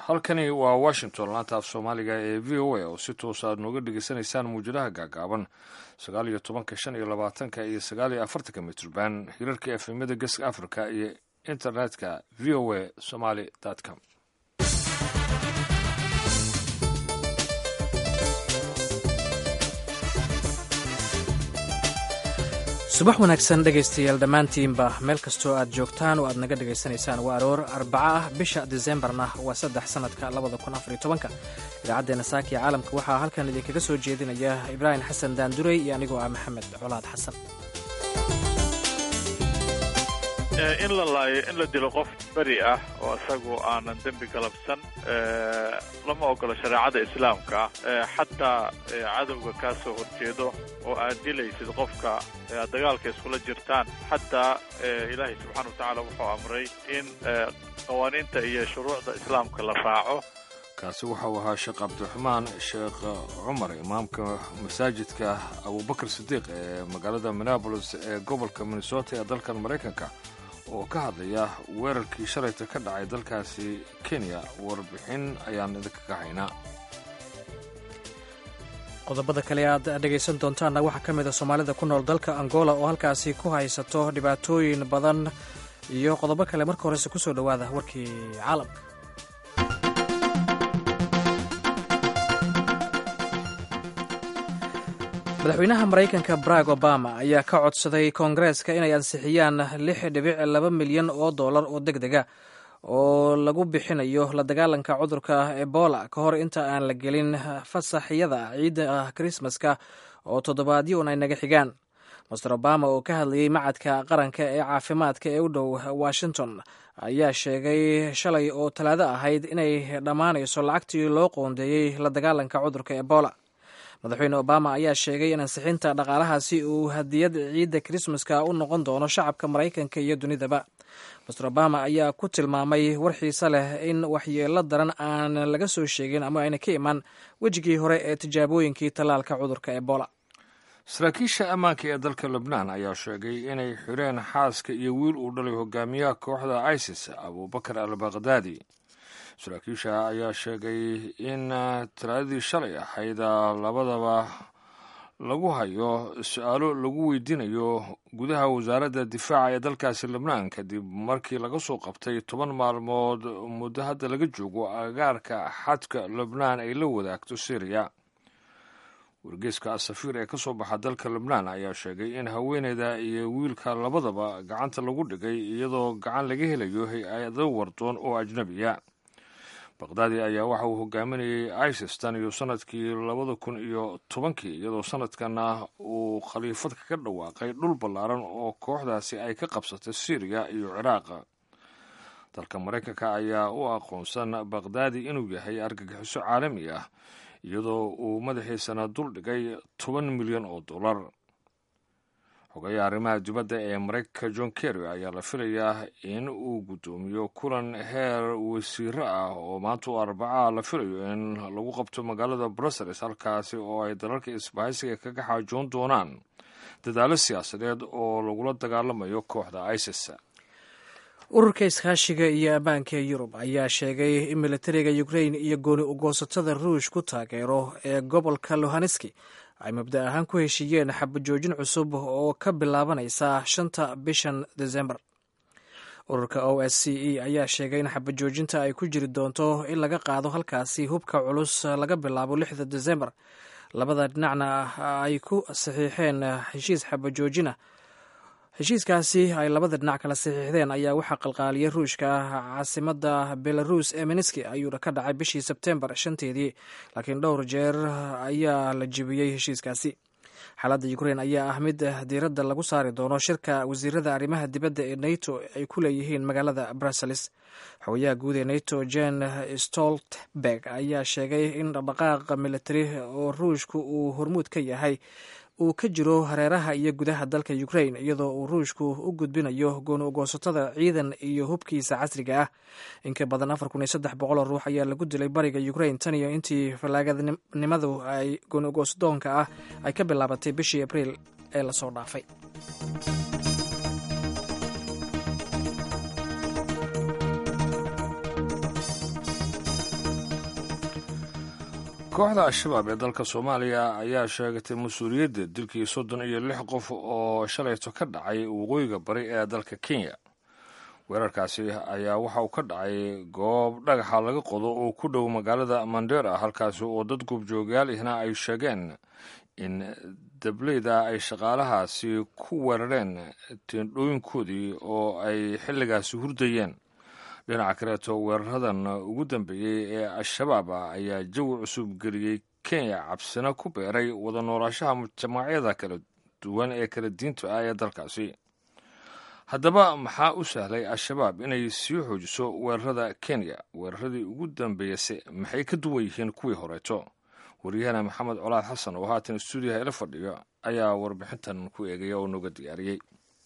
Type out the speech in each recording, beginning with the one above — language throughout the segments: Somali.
halkani waa washington laanta af soomaaliga ee v o a oo si toosa aad nooga dhegeysanaysaan muujadaha gaagaaban sagaal iyo tobanka shan iyo labaatanka iyo sagaal iyo afartanka mitrban hirarka efemyada geeska africa iyo internetka v o a somaly com subax wanaagsan dhegaystayaal dhammaantiinba meel kastoo aad joogtaan oo aad naga dhegaysanaysaan waa aroor arbaca ah bisha diseembarna waa saddex sannadka labada kun afariyo tobanka idaacaddeenna saakiya caalamka waxaa halkan idinkaga soo jeedinaya ibraahim xasan daanduray iyo anigoo ah maxamed colaad xasan in la laayo in la dilo qof beri ah oo isagu aanan dembi galabsan lama ogolo shareecada islaamka xataa cadowga kaa soo horjeedo oo aad dilaysid qofka aad dagaalka iskula jirtaan xataa ilaahay subxaana watacaala wuxuu amray in qawaaniinta iyo shuruucda islaamka la raaco kaasi waxau ahaa sheekh cabdiraxmaan sheekh cumar imaamka masaajidka abubakar sidiiq ee magaalada minneabolis ee gobolka minnesota ee dalkan maraykanka oo ka hadlaya weerarkii shalayta ka dhacay dalkaasi kenya warbixin ayaan idinka ka haynaa qodobada kale aad dhegaysan doontaanna waxaa ka mid a soomaalida ku nool dalka angola oo halkaasi ku haysato dhibaatooyin badan iyo qodobo kale marka horese kusoo dhowaada warkii caalamka madaxweynaha maraykanka barack obama ayaa ka codsaday koongareeska inay ansixiyaan lix dhibic laba milyan oo dollar oo deg dega oo lagu bixinayo la dagaalanka cudurka ebola ka hor inta aan la gelin fasaxyada ciidda krismaska oo toddobaadyo un ay naga xigaan master obama oo ka hadlayey macadka qaranka ee caafimaadka ee u dhow washington ayaa sheegay shalay oo talaado ahayd inay dhammaanayso lacagtii loo qoondeeyey la dagaalanka cudurka ebola madaxweyne obama ayaa sheegay in ansixinta dhaqaalahaasi uu hadiyad ciidda krismaska u noqon doono shacabka maraykanka iyo dunidaba master obama ayaa ku tilmaamay war xiise leh in waxyeelo daran aan laga soo sheegin ama ayna ka imaan wejigii hore ee tijaabooyinkii tallaalka cudurka ebola saraakiisha ammaanka ee dalka lebnaan ayaa sheegay inay xireen xaaska iyo wiil uu dhalay hogaamiyaha kooxda isis abubakar al bakhdadi saraakiisha ayaa sheegay in talaadadii shalay ahayd labadaba lagu hayo su-aalo lagu weydiinayo gudaha wasaaradda difaaca ee dalkaasi lebnaan kadib markii laga soo qabtay toban maalmood muddo hadda laga joogo agaarka xadka lebnaan ay la wadaagto syriya wargeeska asafiir ee ka soo baxa dalka lebnaan ayaa sheegay in haweeneyda iyo wiilka labadaba gacanta lagu dhigay iyadoo gacan laga helayo hay-ado wardoon oo ajnabiya bakhdadi ayaa waxa uu hogaaminayay isis tan iyo sanadkii labada kun iyo tobankii iyadoo sanadkana uu khaliifad kaga dhawaaqay dhul ballaaran oo kooxdaasi ay ka qabsatay syriya iyo ciraaq dalka maraykanka ayaa u aqoonsan bakhdadi inuu yahay argagixiso caalami ah iyadoo uu madaxiisana dul dhigay toban milyan oo dollar xogayaha arrimaha dibadda ee maraykanka john kerry ayaa la filayaa in uu guddoomiyo kulan heer wasiiro ah oo maanta u arbaca la filayo in lagu qabto magaalada brussels halkaasi oo ay dalalka isbahaysiga kaga xaajoon doonaan dadaalo siyaasadeed oo lagula dagaalamayo kooxda isis ururka iskaashiga iyo ammaanka ee yurub ayaa sheegay in militariga ukrain iyo gooni ugoosatada ruush ku taageero ee gobolka lohaneski ay mabda ahaan ku heshiiyeen xabajoojin cusub oo ka bilaabanaysa shanta bishan desembar ururka o s c e ayaa sheegay in xabajoojinta ay ku jiri doonto in laga qaado halkaasi hubka culus laga bilaabo lixda desembar labada dhinacna ay ku saxiixeen heshiis xabajoojina heshiiskaasi ay labada dhinac kala saxiixdeen ayaa waxaa qalqaaliyay ruushka caasimada belarus ee miniski ayuuna ka dhacay bishii sebtembar shanteedii laakiin dhowr jeer ayaa la jebiyey heshiiskaasi xaaladda ukrain ayaa ah mid diiradda lagu saari doono shirka wasiirada arrimaha dibadda ee nato ay ku leeyihiin magaalada brussels xogayaha guud ee nato jen stoltenberg ayaa sheegay in dhaqdhaqaaqa militari oo ruushku uu hormuud ka yahay uu ka jiro hareeraha iyo gudaha dalka ukrain iyadoo uu ruushku u gudbinayo gooni ugoosatada ciidan iyo hubkiisa casriga ah inka badan afar kun iyo saddex boqol oo ruux ayaa lagu dilay bariga ukrain tan iyo intii fallaagadnimadu ay gooni ugoosadoonka ah ay ka bilaabatay bishii abriil ee lasoo dhaafay kooxda al-shabaab ee dalka soomaaliya ayaa sheegatay mas-uuliyadda dilkii soddon iyo lix qof oo shalayto ka dhacay waqooyiga bari ee dalka kenya weerarkaasi ayaa waxa uu ka dhacay goob dhagaxa laga qodo oo ku dhow magaalada mandera halkaasi oo dad goobjoogayaal ihna ay sheegeen in dableyda ay shaqaalahaasi ku weerareen teendhooyinkoodii oo ay xilligaasi hurdayeen dhinaca kaleeto weeraradan ugu dambeeyey ee al-shabaab ayaa jawi cusub geliyey kenya cabsina ku beeray wada noolaashaha jamaacyada kala duwan ee kala diinta ah ee dalkaasi haddaba maxaa u sahlay al-shabaab inay sii xoojiso weerarada kenya weeraradii ugu dambeeyase maxay ka duwan yihiin kuwii horeeto waryahana maxamed colaad xasan oo haatan stuudiyaha ila fadhiyo ayaa warbixintan ku eegaya oo nooga diyaariyey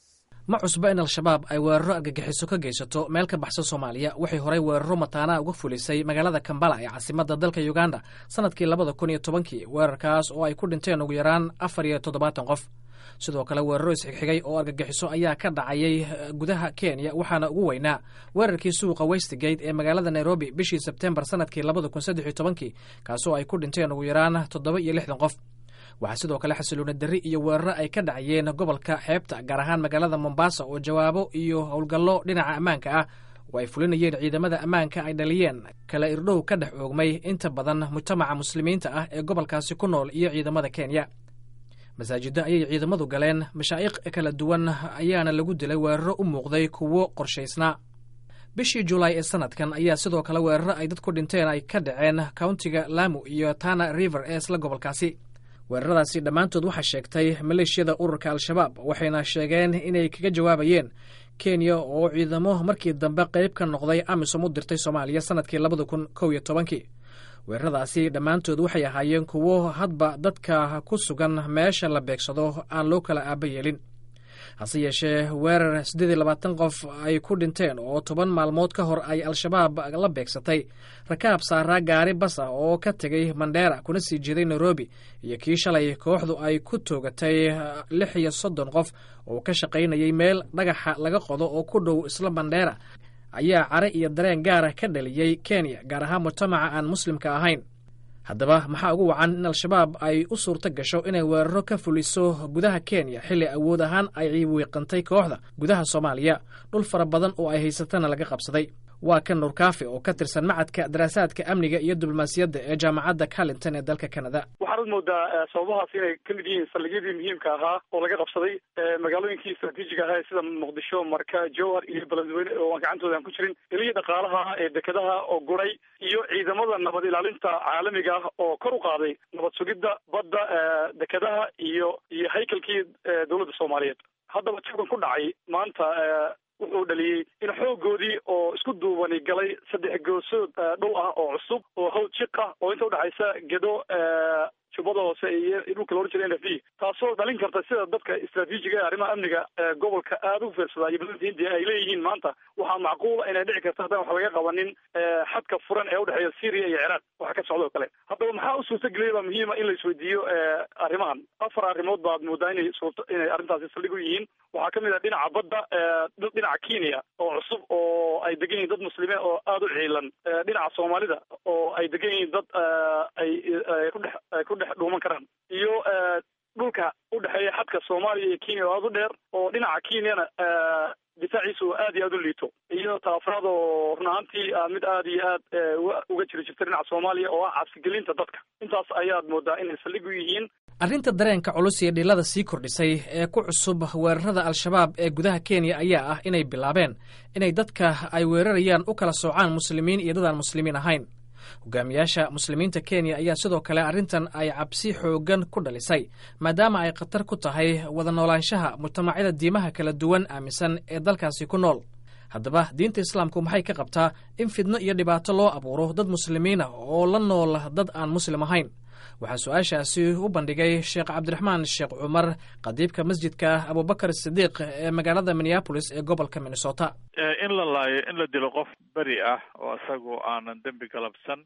ma cusba in al-shabaab ay weeraro argagixiso ka geysato meel ka baxsan soomaaliya waxay horey weeraro mataanaha uga fulisay magaalada kambala ee caasimadda dalka uganda sannadkii labada kun iyo tobankii weerarkaas oo ay ku dhinteen ugu yaraan afar iyo toddobaatan qof sidoo kale weeraro isxigxigay oo argagixiso ayaa ka dhacayay gudaha kenya waxaana ugu weynaa weerarkii suuqa westgate ee magaalada nairobi bishii sebtembar sannadkii labada kun saddex iyo tobankii kaasoo ay ku dhinteen ugu yaraan toddoba iyo lixdan qof waxaa sidoo kale xasiloona darri iyo weeraro ay ka dhacayeen gobolka xeebta gaar ahaan magaalada mombasa oo jawaabo iyo howlgallo dhinaca ammaanka ah oo ay fulinayeen ciidamada ammaanka ay dhaliyeen kala irdhow ka dhex oogmay inta badan mujtamaca muslimiinta ah ee gobolkaasi ku nool iyo ciidamada kenya masaajiddo ayay ciidamadu galeen mashaa'iq kala duwan ayaana lagu dilay weeraro u muuqday kuwo qorshaysnaa bishii julaay ee sanadkan ayaa sidoo kale weeraro ay dad ku dhinteen ay ka dhaceen countiga lamu iyo tana river ee isla gobolkaasi weeraradaasi dhammaantood waxaa sheegtay maleeshiyada ururka al-shabaab waxayna sheegeen inay kaga jawaabayeen kenya oo ciidamo markii dambe qayb ka noqday amisom u dirtay soomaaliya sannadkii labada kun kow iyo tobankii weeraradaasi dhammaantood waxay ahaayeen kuwo hadba dadka ku sugan meesha la beegsado aan loo kala aaba yeelin hase yeeshee weerar siddeed iyo labaatan qof ay ku dhinteen oo toban maalmood ka hor ay al-shabaab la beegsatay rakaab saaraa gaari bas ah oo ka tegay mandheera kuna sii jeeday nairobi iyo kii shalay kooxdu ay ku toogatay lix iyo soddon qof oo ka shaqaynayay meel dhagaxa laga qodo oo ku dhow isla mandheera ayaa care iyo dareen gaara ka dhaliyey kenya gaar ahaan mujtamaca aan muslimka ahayn haddaba maxaa ugu wacan in al-shabaab ay u suurto gasho inay weeraro ka fuliso gudaha kenya xilli awood ahaan ay wiiqantay kooxda gudaha soomaaliya dhul fara badan oo ay haysatana laga qabsaday waa kan nuurkaafi oo ka tirsan macadka daraasaadka amniga iyo diblomaasiyadda ee jaamacadda carlinton ee dalka canada waxaad moodaa sababahaas inay ka mid yihiin saldhigyadii muhiimka ahaa oo laga qabsaday magaalooyinkii istraatiijiga ahaa sida muqdisho marka jowhar iyo beledweyne oo aan gacantooda aan ku jirin ilihii dhaqaalaha ee dekedaha oo guray iyo ciidamada nabad ilaalinta caalamiga ah oo kor u qaaday nabad sugidda badda dekedaha iyo iyo haykalkii dowladda soomaaliyeed haddaba jabkan ku dhacay maanta wuxuu dhaliyey in xoogoodii oo isku duubani galay saddex goosood dhul ah oo cusub oo hawd jiq ah oo inta udhexaysa gedo jubbada hoose iyo dhulka loohan jira n f d taasoo dhalin karta sida dadka istraatiijiga ee arrimaha amniga gobolka aada u fiirsadaa iyo badanta hindiya ay leeyihiin maanta waxaa macquula inay dhici karta haddaan wax laga qabanin xadka furan ee udhexeeya syria iyo ciraaq waxa ka socda oo kale haddaba maxaa u suurtageliyay baa muhiima in la isweydiiyo arrimahan afar arrimood baad moodaa inay suurto inay arrintaasi saldhig u yihiin waxaa kamid ah dhinaca badda dhinaca kenya oo cusub oo ay degan yihiin dad muslimiin oo aada u ciilan dhinaca soomaalida oo ay degan yihiin dad ay kudhex ku dhex dhuuman karaan iyo dhulka udhexeeya xadka soomaaliya iyo kenya oo aada u dheer oo dhinaca kenyana difaaciisa oo aad iyo aada u liito iyo taafraad oo run ahaantii mid aad iyo aad uga jiri jirta dhinaca soomaaliya oo ah cabsigelinta dadka intaas ayaad moodaa inay saldhig u yihiin arrinta dareenka culus iyo dhilada sii kordhisay ee ku cusub weerarada al-shabaab ee gudaha kenya ayaa ah inay bilaabeen inay dadka ay weerarayaan u kala soocaan muslimiin iyo dad aan muslimiin ahayn hogaamiyaasha muslimiinta kenya ayaa sidoo kale arrintan ay cabsi xooggan ku dhalisay maadaama ay khatar ku tahay wada noolaanshaha mujtamacyada diimaha kala duwan aaminsan ee dalkaasi ku nool haddaba diinta islaamku maxay ka qabtaa in fidno iyo dhibaato loo abuuro dad muslimiin ah oo la nool dad aan muslim ahayn waxaa su-aashaasi u bandhigay sheekh cabdiraxmaan sheekh cumar qadiibka masjidka abubakar sidiiq ee magaalada minneabolis ee gobolka minnesota in la laayo in la dilo qof beri ah oo isagoo aanan dembi galabsan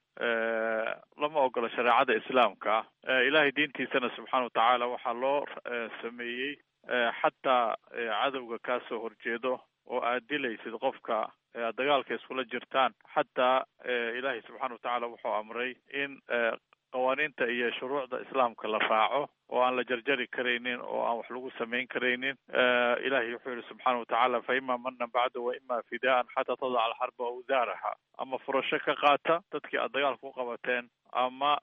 lama ogola shareecada islaamka ah ilaahay diintiisana subxaana watacaala waxaa loo sameeyey xataa cadowga kaa soo horjeedo oo aad dilaysid qofka dagaalka iskula jirtaan xataa ilaahay subxaana watacaala wuxuu amray in qawaaniinta iyo shuruucda islaamka la raaco oo aan la jarjari karaynin oo aan wax lagu samayn karaynin ilahay wuxuu yihi subxaana watacaala fa ima manan bacda wa ima fidaan xataa tadaca alxarba awsaaraha ama furasho ka qaata dadkii aad dagaal ku qabateen ama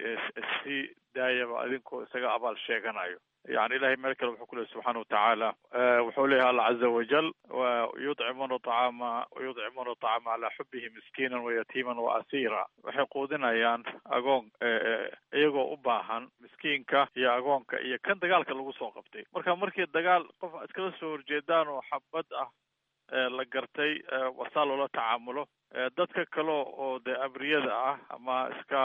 si daayaba adinkoo isaga abaal sheeganayo yani ilahay meel kale wuxuu ku lehy subxaana watacaala wuxuu leeyahy alla caza wajal yudcimuna acaama yudcimuna acaama calaa xubihi miskiinan wayatiiman waasiira waxay quudinayaan agoon iyagoo u baahan miskiinka iyo agoonka iyo kan dagaalka lagu soo qabtay marka markii dagaal qof iskala soo horjeedaan oo xabad ah la gartay wasaa loola tacaamulo dadka kale oo dee abriyada ah ama iska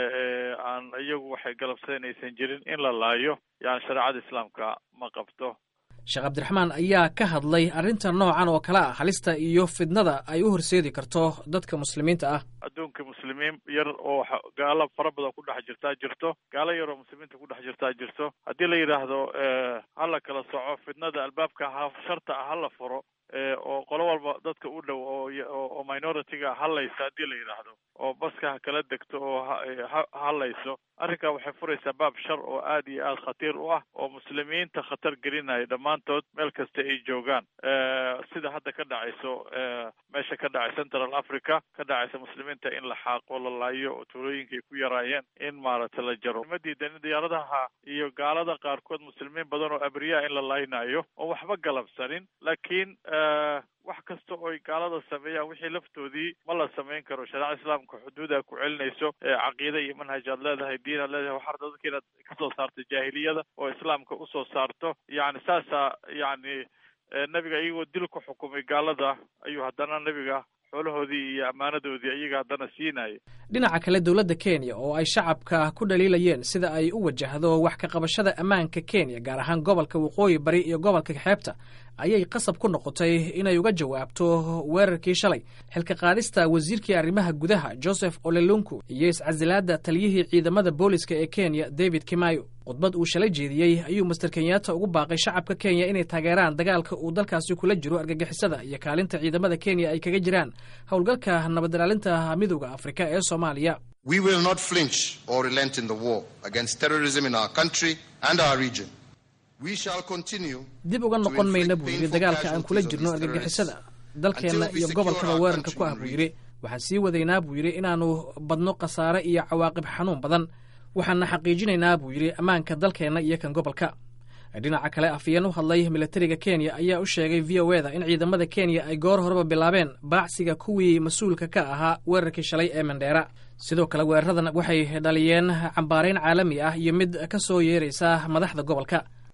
aan iyagu waxay galabsadeen aysan jirin in la laayo yani shareecada islaamka ma qabto sheekh cabdiraxmaan ayaa ka hadlay arrinta noocan oo kale ah halista iyo fidnada ay u horseedi karto dadka muslimiinta ah adduunka muslimiin yar oo gaalo fara badan ku dhex jirtaa jirto gaalo yar oo muslimiinta ku dhex jirtaa jirto haddii la yidhaahdo hala kala soco fidnada albaabka ha sharta ah hala furo oo qolo walba dadka u dhow oo minority-ga hadlaysa haddii la yidhaahdo oo baska ha kala degto oo ha hadlayso arrinkaa waxay furaysaa baab shar oo aad iyo aad khatiir u ah oo muslimiinta khatar gelinaya dhammaantood meel kasta ay joogaan sida hadda ka dhacayso meesha ka dhacay central africa ka dhacaysa muslimiinta in la xaaqo la laayo oo tuulooyinka ay ku yaraayeen in maaragtay la jaro ma diidan in diyaaradaha iyo gaalada qaarkood muslimiin badan oo abriyaa in la laaynayo oo waxba galabsanin laakiin wax kasta oo ay gaalada sameeyaan wixii laftoodii ma la samayn karo shareecada islaamka xuduuda ku celinayso caqiida iyo manhaj aad leedahay diin aad leedahay waxaad dadka inaad kasoo saarto jaahiliyada oo islaamka usoo saarto yani saasaa yani nebiga iyagoo dil ku xukumay gaalada ayuu haddana nebiga xoolahoodii iyo ammaanadoodii iyaga haddana siinaya dhinaca kale dowladda kenya oo ay shacabka ku dhaliilayeen sida ay u wajahdo wax ka qabashada ammaanka kenya gaar ahaan gobolka waqooyi bari iyo gobolka xeebta ayay qasab ku noqotay inay uga jawaabto weerarkii shalay xilka qaadista wasiirkii arrimaha gudaha joseph olelunku iyo iscasilaadda taliyihii ciidamada booliska ee kenya david kimayo khudbad uu shalay jeediyey ayuu master kenyatta ugu baaqay shacabka kenya inay taageeraan dagaalka uu dalkaasi kula jiro argagixisada iyo kaalinta ciidamada kenya ay kaga jiraan howlgalka nabadilaalinta midooda afrika ee soomaaliya We will not flinch or relent in the war against terrorism in our country and our region. We shall continue dib uga noqon mayna buu yidhi dagaalka aan kula jirno argagixisada dalkeenna iyo gobolkaba weerarka ku ah buu yidhi waxaan sii wadaynaa buu yidhi inaannu badno khasaare iyo cawaaqib xanuun badan waxaanna xaqiijinaynaa buu yidhi ammaanka dalkeenna iyo kan gobolka dhinaca kale afyeen u hadlay milatariga kenya ayaa u sheegay v o eda in ciidamada kenya ay goor horeba bilaabeen baacsiga kuwii mas-uulka ka ahaa weerarkii shalay ee mandheera sidoo kale weeraradan waxay dhaliyeen cambaarayn caalami ah iyo mid ka soo yeeraysa madaxda gobolka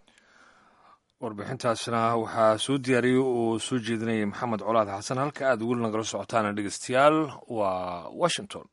warbixintaasna waxaa soo diyaariyey uu soo jeedinayay maxamed colaad xasan halka aad weli nagala socotaana dhegeystayaal waa washington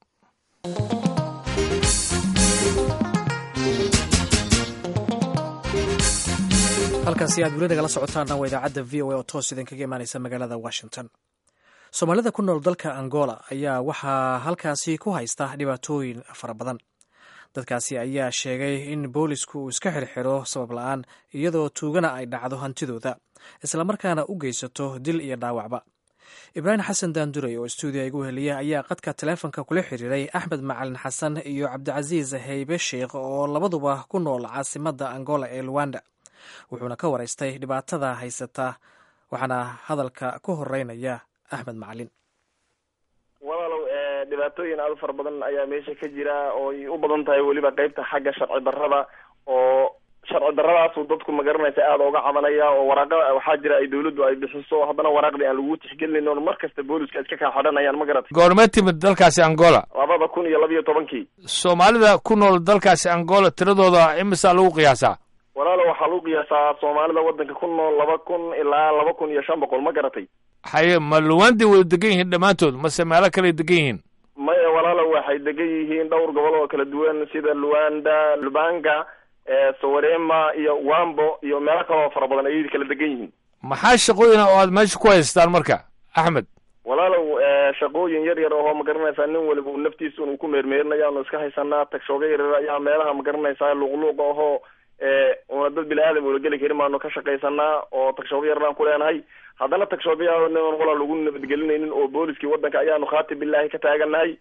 halkaasi aad weli nagala socotaana waa idaacadda v o a oo toos idinkaga imaaneysa magaalada washington soomaalida ku nool dalka angola ayaa waxaa halkaasi ku haysta dhibaatooyin fara badan dadkaasi ayaa sheegay in boolisku uu iska xirxiro sabab la-aan iyadoo tuugana ay dhacdo hantidooda islamarkaana u geysato dil iyo dhaawacba ibraahim xasan daanduray oo stuudiya igu heliya ayaa qadka taleefonka kula xiriiray axmed macalin xasan iyo cabdicasiis haybe sheikh oo labaduba ku nool caasimadda angola ee luwanda wuxuuna ka waraystay dhibaatada haysata waxaana hadalka ku horeynaya axmed macalin walaalow dhibaatooyin aada u fara badan ayaa meesha ka jira oo ay u badan tahay weliba qeybta xagga sharci darrada oo sharci darradaasu dadku magaranaysa aada uga cabanaya oo waraaqa waxaa jira ay dawladdu ay bixiso haddana waraaqdii aan lagu tixgelinayn oon mar kasta booliska iska kaa xidhanayaan ma garatay goormee timid dalkaasi angola labada kun iyo labiyo tobankii soomaalida ku nool dalkaasi angola tiradooda imisaa lagu qiyaasaa walaalo waxaa lagu qiyaasaa soomaalida waddanka ku nool laba kun ilaa laba kun iyo shan boqol ma garatay haye ma luwandi wada degan yihiin dhammaantood mase meelo kaley degan yihiin maya walaalo waxay degan yihiin dhowr gobol oo kala duwan sida luanda lubanga sawarema iyo wambo iyo meelo kale oo fara badan ayay kala degan yihiin maxaa shaqooyina oo aad meesha ku haystaan marka axmed walaalow shaqooyin yar yar oo magaranaysaa nin waliba uu naftiisa uu ku meermeerinaya anu iska haysanaa tagshooga yaryar ayaa meelaha magaranaysaa luqluuqa ahoo una dad bini aadam ula geli karin baanu ka shaqaysanaa oo tagshooga yaraan ku leenahay haddana tagshoogayaa walaa lagu nabadgelinaynin oo booliskii waddanka ayaanu khaati billahi ka taaganahay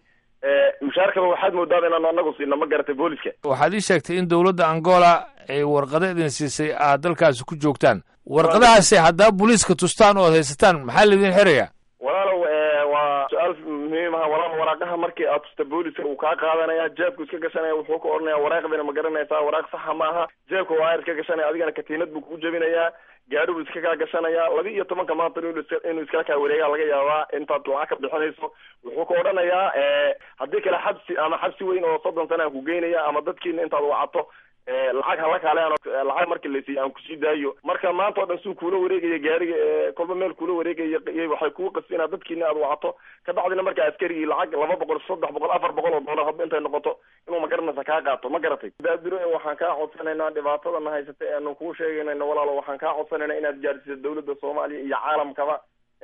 mushaarkaba waxaad moodaaba inaanu anagu siina ma garatay booliska waxaad ii sheegtay in dowladda angola ay warqado idin siisay aad dalkaasi ku joogtaan warqadahaasi haddaa booliiska tustaan oo ad haysataan maxaa laydin xirayaa walaalow waa su-aal muhiim aha walaal waraaqaha markii aad tusta booliska uu kaa qaadanaya jeebku iska gashanaya wuxuu ka odhanaya waraaqdina ma garanaysaa waraaq saxa ma aha jeebka waa iska gashanaya adigana katiinad buu kuu jebinayaa gaari buu iska kaa gashanaya laba iyo tobanka maanta inuu iskala kaa wareegaa laga yaabaa intaad lacag ka bixinayso wuxuu ka odhanayaa haddii kale xabsi ama xabsi weyn oo soddon sana aan ku geynaya ama dadkiina intaad wacato lacag hala kaalean lacag markii laysiiy aan kusii daayo marka maanta o dhan suu kuula wareegaya gaariga kolba meel kuula wareegaya waxay kugu qasbi inaad dadkiina aad wacato ka bacdina marka askarigii lacag laba boqol saddex boqol afar boqol oo doolar hadba intay noqoto inuu magaranaysa kaa qaato ma garatay daadiro waxaan kaa codsanaynaa dhibaatadana haysata eanu kuu sheeganayno walaalo waxaan kaa codsanaynaa inaad gaadhsiiso dawladda soomaaliya iyo caalamkaba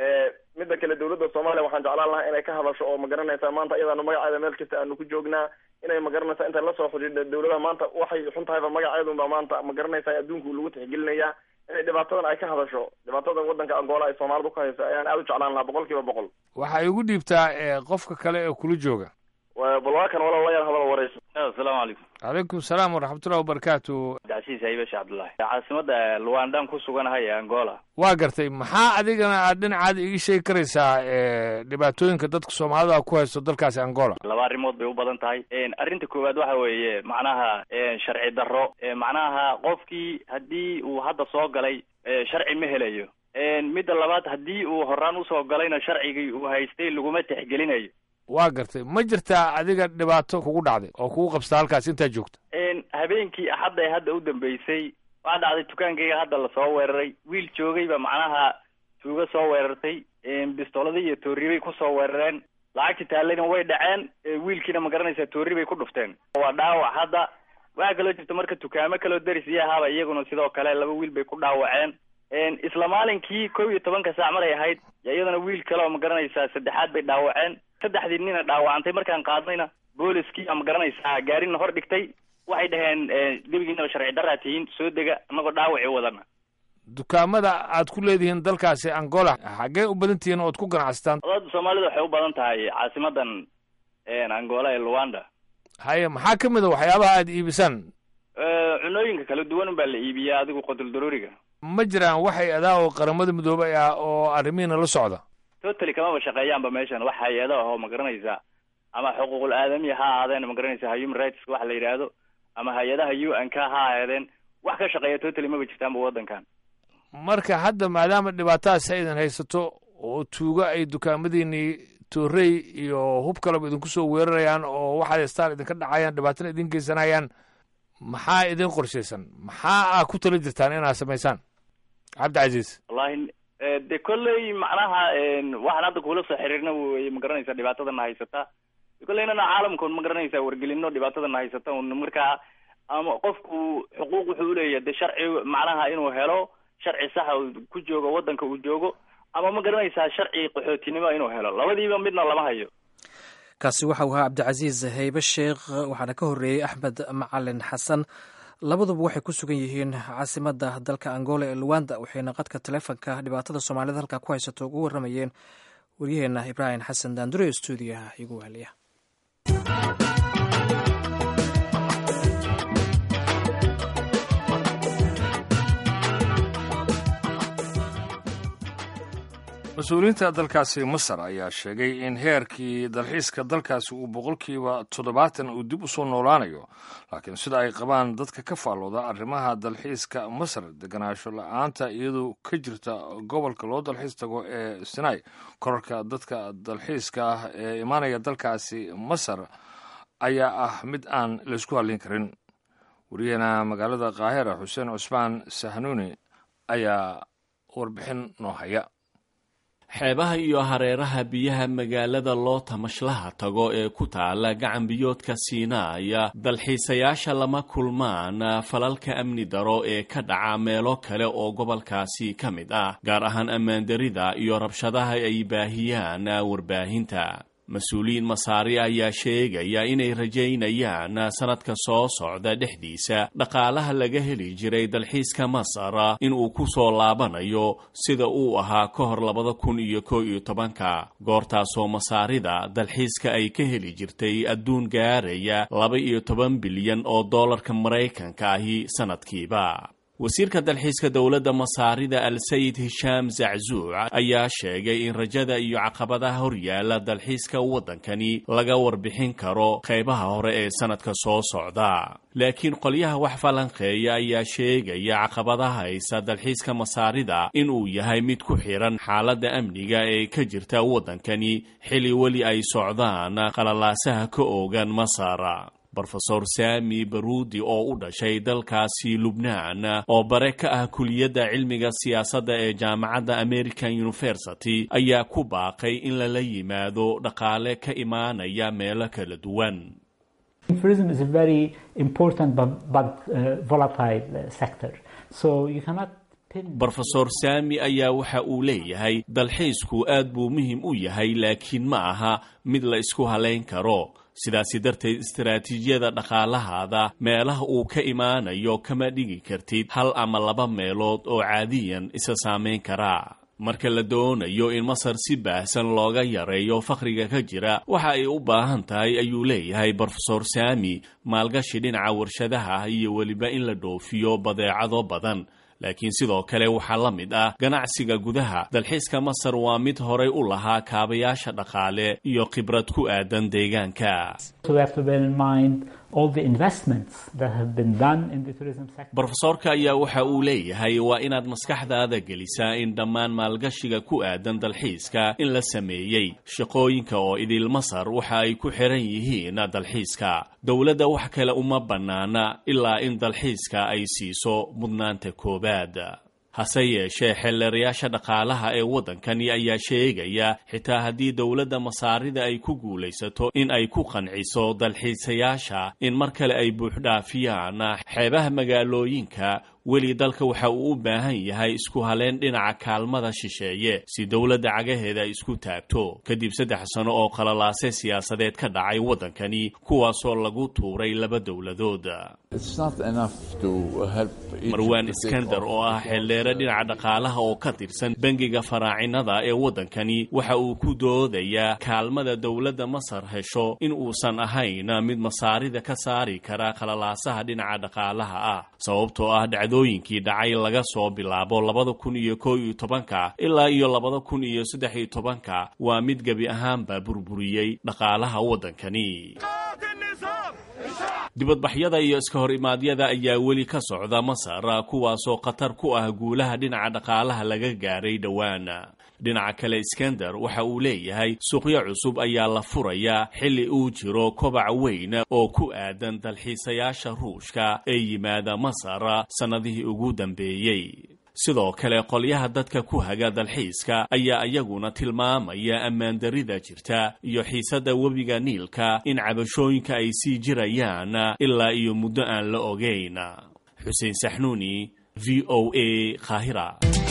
midda kale dawladda soomaaliya waxaan jeclaan lahaa inay ka hadasho oo magaranaysa maanta iyadaanu magaceeda meel kasta aanu ku joognaa inay magaranaysa inta lasoo xidhiidha dawladaha maanta waxay xun tahayba magaceedunba maanta magaranaysa adduunku lagu tixgelinayaa inay dhibaatadan ay ka hadasho dhibaatadan waddanka angola ay soomaalidu ka hayso ayaan aada u jeclaan lahaa boqol kiiba boqol waxay igu dhiibtaa qofka kale ee kula jooga bal waa kan walaal layaal hadal warayso asalaamu calaykum calaykum salaam waraxmatullahi wabarakaatu cabdicasiis haybash cabdullaahi caasimada luwandaan ku suganahay ee angola waa gartay maxaa adigana aad dhinacaada iga sheegi karaysaa dhibaatooyinka dadka soomaalida ku haysto dalkaasi angola laba arrimood bay u badan tahay arrinta koowaad waxa weeye macnaha sharci darro macnaha qofkii haddii uu hadda soo galay sharci ma helayo midda labaad haddii uu horaan usoo galayna sharcigii uu haystay laguma tixgelinayo waa gartay ma jirtaa adiga dhibaato kugu dhacday oo kugu qabsata halkaas intaad joogta habeenkii axadda ee hadda u dambeysay waxaa dhacday dukaankayga hadda lasoo weeraray wiil joogayba macnaha tuuga soo weerartay bistooladii iyo tooribay kusoo weerareen lacagtii taallayna way dhaceen wiilkiina ma garanaysaa toori bay ku dhufteen waa dhaawac hadda waxaa kaloo jirta marka dukaamo kaloo derisii ahaaba iyaguna sidoo kale laba wiil bay ku dhaawaceen isla maalinkii kow iyo tobanka saac maray ahayd iyadana wiil kale oo ma garanaysaa saddexaad bay dhaawaceen saddexdii nina dhaawacantay markaan qaadnayna booliskii ma garanaysaa gaarina hor dhigtay waxay dhaheen gebigiinaba sharci daraa tihiin soo dega anagoo dhaawacii wadana dukaamada aad ku leedihiin dalkaasi angola xaggee u badan tihiin ood ku ganacsataan dad soomaalida waxay u badan tahay caasimadan angola ee luanda haye maxaa ka mid a waxyaabaha aad iibisaan cunooyinka kala duwan baa la iibiyaa adigu qodol daruuriga ma jiraan waxay adaa oo qaramada midoobay ah oo arrimihiina la socda totally kamaba shaqeeyaanba meeshan wax hay-ado ah oo ma garanaysaa ama xuquuqul aadamiya ha ahaadeen ma garanaysaa human rights waxa la yidhaahdo ama hay-adaha u n k ha ahaadeen wax ka shaqeeya totally maba jirtaanba waddankan marka hadda maadaama dhibaatadaas aydan haysato oo tuugo ay dukaamadiinii toorey iyo hub kaleba idinku soo weerarayaan oo waxaad haystaan idinka dhacayaan dhibaatana idin geysanayaan maxaa idin qorshaysan maxaa aa ku tala jirtaan inaad samaysaan cabdicasiis wallahi de kolley macnaha waxaan hadda kuula soo xiriirna wey ma garanaysaa dhibaatadana haysata kolleynana caalamkaun ma garanaysaa wargelino dhibaatadana haysata un markaa ama qofku xuquuq wuxuu uleeyahay de sharci macnaha inuu helo sharci saxa ku joogo waddanka uu joogo ama ma garanaysaa sharci qaxootinimo inuu helo labadiiba midna lama hayo kaasi waxa uu ahaa cabdicasiis haybe sheekh waxaana ka horreeyey axmed macalin xasan labaduba waxay ku sugan yihiin caasimadda dalka angola ee luwanda waxayna qadka taleefonka dhibaatada soomaalida halkaa ku haysato ugu warramayeen waryaheena ibraahim xasan daandure stuudiyaha igu wahaliya mas-uuliyiinta dalkaasi masar ayaa sheegay in heerkii dalxiiska dalkaasi uu boqolkiiba toddobaatan uu dib u soo noolaanayo laakiin sida ay qabaan dadka ka faallooda arrimaha dalxiiska masar deganaansho la-aanta iyadoo ka jirta gobolka loo dalxiis tago ee sinai korarka dadka dalxiiska ah ee imaanaya dalkaasi masar ayaa ah mid aan laysku hallin karin wariyaheena magaalada kaahira xuseen cusmaan sahnuuni ayaa warbixin noo haya xeebaha iyo hareeraha biyaha magaalada loo tamashlaha tago ee ku taala gacan biyoodka siinaaya dalxiisayaasha lama kulmaan falalka amni daro ee ka dhaca meelo kale oo gobolkaasi ka mid ah gaar ahaan ammaandarida iyo rabshadaha ay baahiyaan warbaahinta mas-uuliyiin masaari ayaa sheegaya inay rajaynayaan sanadka soo socda dhexdiisa dhaqaalaha laga heli jiray dalxiiska masar inuu ku soo laabanayo sida uu ahaa ka hor labada kun iyo koo iyo tobanka goortaasoo masaarida dalxiiska ay ka heli jirtay adduun gaaraya laba iyo toban bilyan oo dollarka maraykanka ahi sanadkiiba wasiirka dalxiiska dowladda masaarida al-sayid hishaam zaczuuc ayaa sheegay in rajada iyo caqabadaha horyaala dalxiiska waddankani laga warbixin karo qaybaha hore ee sanadka soo socda laakiin qolyaha wax falanqeeya ayaa sheegaya caqabadaha haysa dalxiiska masaarida inuu yahay mid ku xiran xaaladda amniga ee ka jirta waddankani xili weli ay socdaan qalalaasaha ka oogan masar rofesor sami baruudi oo u dhashay dalkaasi lubnaan oo bare ka ah kuliyadda cilmiga siyaasadda ee jaamacadda american university ayaa ku baaqay in lala yimaado dhaqaale ka imaanaya meelo kala duwan rofesor sami ayaa waxa uu leeyahay dalxiisku aad buu muhim u yahay laakiin ma aha mid la isku halayn karo sidaasi darteed istaraatiijiyada dhaqaalahaada meelaha uu ka imaanayo kama dhigi kartid hal ama laba meelood oo caadiyan isa saamayn karaa marka la doonayo in masar si baahsan looga yareeyo fakhriga ka jira waxa ay u baahan tahay ayuu leeyahay rofesor sami maalgashi dhinaca warshadaha iyo weliba in la dhoofiyo badeecado badan laakiin sidoo kale waxaa la mid ah ganacsiga gudaha dalxiiska masar waa mid horay u lahaa kaabayaasha dhaqaale iyo khibrad ku aadan deegaanka rofesorka ayaa waxa uu leeyahay waa inaad maskaxdaada gelisaa in dhammaan maalgashiga ku aadan dalxiiska in la sameeyey shaqooyinka oo idil masar waxa ay ku xiran yihiin dalxiiska dowladda wax kale uma bannaana ilaa in dalxiiska ay siiso mudnaanta koobaad hase yeeshee xeelleerayaasha dhaqaalaha ee waddankani ayaa sheegaya xitaa haddii dowladda masaarida ay ku guulaysato in ay ku qanciso dalxiisayaasha in mar kale ay buuxdhaafiyaan xeebaha magaalooyinka weli dalka waxa uu u baahan yahay isku haleen dhinaca kaalmada shisheeye si dowladda cagaheeda ay isku taagto kadib saddex sano oo qalalaase siyaasadeed ka dhacay waddankani kuwaasoo lagu tuuray laba dowladood marwaan iskandar oo ah xeeldheere dhinaca dhaqaalaha oo ka tirsan bangiga faraacinada ee waddankani waxa uu ku doodayaa kaalmada dowladda masar hesho in uusan ahayn mid masaarida ka saari kara qalalaasaha dhinaca dhaqaalaha ah sababtoo ah dhacdooyinkii dhacay laga soo bilaabo labada kun iyo koo iyo tobanka ilaa iyo labada kun iyo saddex iyo tobanka waa mid gebi ahaanba burburiyey dhaqaalaha waddankani dibadbaxyada iyo iska hor imaadyada ayaa weli ka socda masar kuwaasoo khatar ku ah guulaha dhinaca dhaqaalaha laga gaaray dhowaan dhinaca kale iskandar waxa uu leeyahay suuqyo cusub ayaa la furayaa xilli uu jiro kobac weyn oo ku aadan dalxiisayaasha ruushka ee yimaada masar sannadihii ugu dambeeyey sidoo kale qolyaha dadka ku haga dalxiiska ayaa iyaguna tilmaamaya ammaandarida jirta iyo xiisadda webiga niilka in cabashooyinka ay sii jirayaan ilaa iyo muddo aan la ogeyn xuseen saxnuuni v o a khahira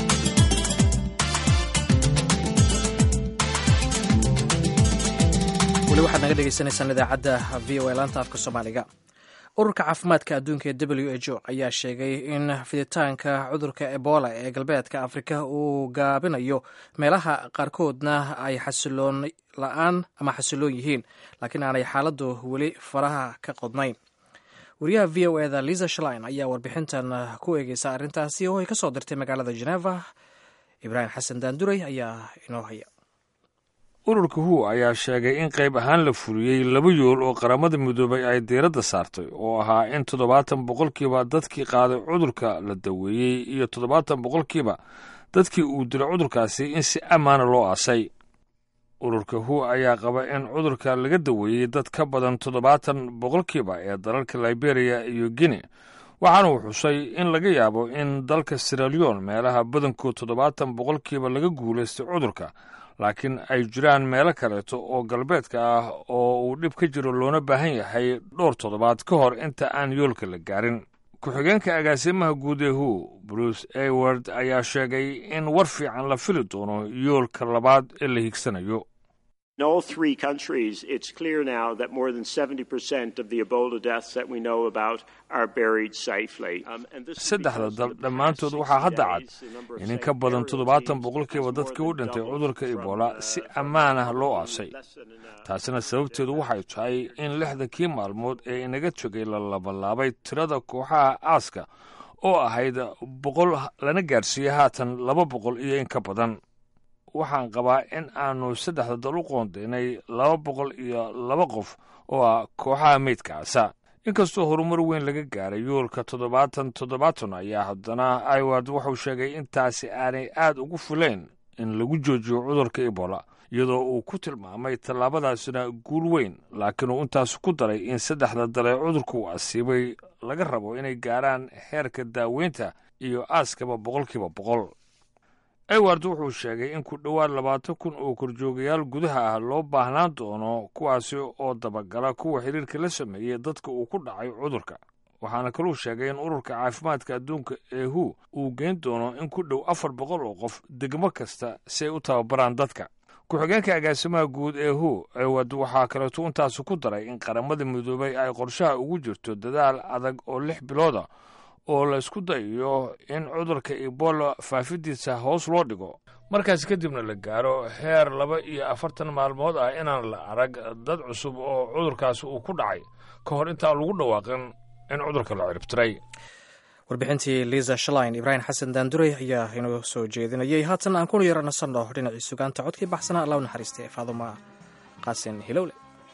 weli waxaad naga dhegeysanaysaan idaacadda v o a laanta afka soomaaliga ururka caafimaadka adduunka ee w h o ayaa sheegay in fiditaanka cudurka ebola ee galbeedka afrika uu gaabinayo meelaha qaarkoodna ay xasiloon la-aan ama xasiloon yihiin laakiin aanay xaaladdu weli faraha ka qodnayn wariyaha v o eda liza shlein ayaa warbixintan ku eegeysa arrintaasi oo ay ka soo dirtay magaalada geneva ibraahim xasan daanduray ayaa inoo haya ururka hu ayaa sheegay in qayb ahaan la fuliyey laba yool oo qaramada midoobay ay diiradda saartay oo ahaa in toddobaatan boqolkiiba dadkii qaaday cudurka la daweeyey iyo toddobaatan boqolkiiba dadkii uu dilay cudurkaasi in si ammaana loo aasay ururka hu ayaa qaba in cudurka laga daweeyey dad ka badan toddobaatan boqolkiiba ee dalalka liberiya iyo guinea waxaana uu xusay in laga yaabo in dalka siralion meelaha badankood toddobaatan boqolkiiba laga guulaystay cudurka laakiin ay jiraan meelo kaleeto oo galbeedka ah oo uu dhib ka jiro loona baahan yahay dhowr toddobaad ka hor inta aan yoolka la gaarin ku-xigeenka agaasimaha guud ee hu bruce ayward ayaa sheegay in war fiican la fili doono yoolka labaad ee la higsanayo In all three countries, it's clear now that more than 70% of the Ebola deaths that we know about are buried safely. Um, and this is saddexda because dal in the dhammaantood past waxaa 60 hadda cad days, the number of in in safe ka badan burial toddobaatan teams boqolkiiba has dadkii more u than dhintay doubled cudurka from, ebola uh, si ammaan ah loo uh, aasay less than an hour. taasina sababteedu waxay tahay in lixdankii maalmood ee inaga jogay la labalaabay tirada kooxaha aaska oo ahayd boqol lana gaarsiiyey haatan laba boqol iyo in ka badan waxaan qabaa in aanu saddexda dal u qoondaynay laba boqol iyo laba qof oo ah kooxaha meydkaasa inkastoo horumar weyn laga gaaray yoolka toddobaatan toddobaatan ayaa haddana iward wuxuu sheegay intaasi aanay aad ugu fuleen in lagu joojiyo cudurka ebola iyadoo uu ku tilmaamay tallaabadaasina guul weyn laakiin uu intaas ku daray in saddexda dale cudurka uu asiibay laga rabo inay gaaraan heerka daaweynta iyo aaskaba boqolkiiba boqol eward wuxuu sheegay in ku dhowaad labaatan kun oo korjoogayaal gudaha ah loo baahnaan doono kuwaasi oo dabagala kuwa xiriirka la sameeyey dadka uu ku dhacay cudurka waxaana kaluu sheegay in ururka caafimaadka adduunka ee hu uu geyn doono in ku dhow afar boqol oo qof degmo kasta si ay u tababaraan dadka ku-xigeenka agaasimaha guud ee hu ewad waxaa kaleeto intaasu ku daray in qaramada midoobay ay qorshaha ugu jirto dadaal adag oo lix bilooda oo la isku dayayo in cudurka ebola faafidiisa hoos loo dhigo markaas kadibna la gaaro heer laba iyo afartan maalmood ah inaan la arag dad cusub oo cudurkaasi uu ku dhacay ka hor intaan lagu dhawaaqin in cudurka la ciribtiray warbixintii liisa shalain ibraahim xasan daanduray ayaa inoo soo jeedinayay haatan aan kuna yara nasanno dhinacii sugaanta codkii baxsanaa alla u naxariistay faaduma qaasin hilowle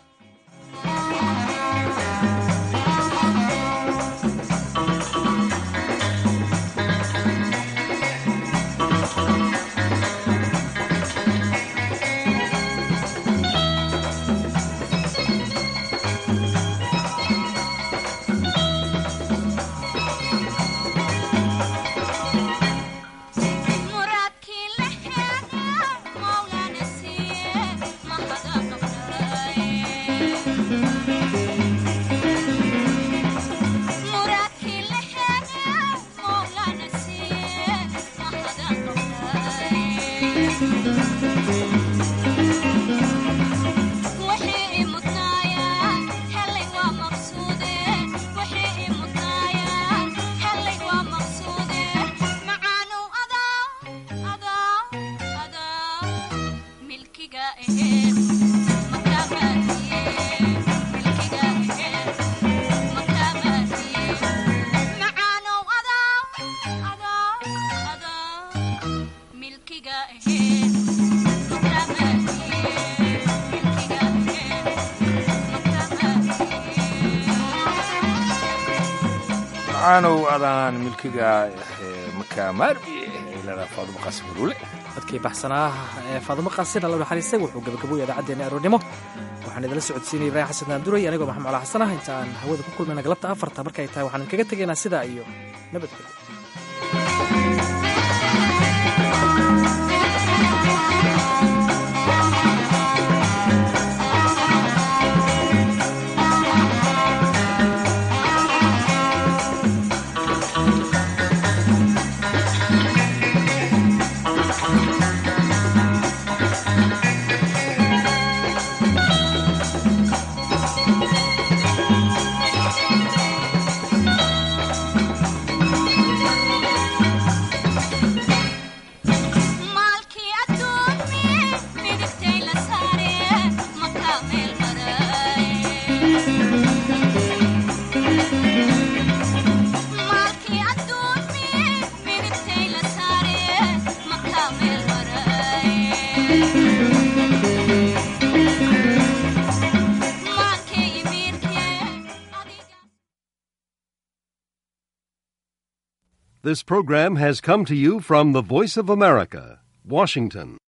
macaanow adaan milkiga makaamaarbi ilada faadumo qaasim hulule codkii baxsanaa ee faadumo qaasin alla naxariistay wuxuu gabagaboya idaacaddeena aroornimo waxaan idinla socodsiinaya ibraahim xasan daanduray anigoo maxamed cala xasanah inta aan hawada ku kulmayna galabta afarta markay tahay waxaan kaga tegaynaa sidaa iyo nabadgelyo This program has come to you from the Voice of America, Washington.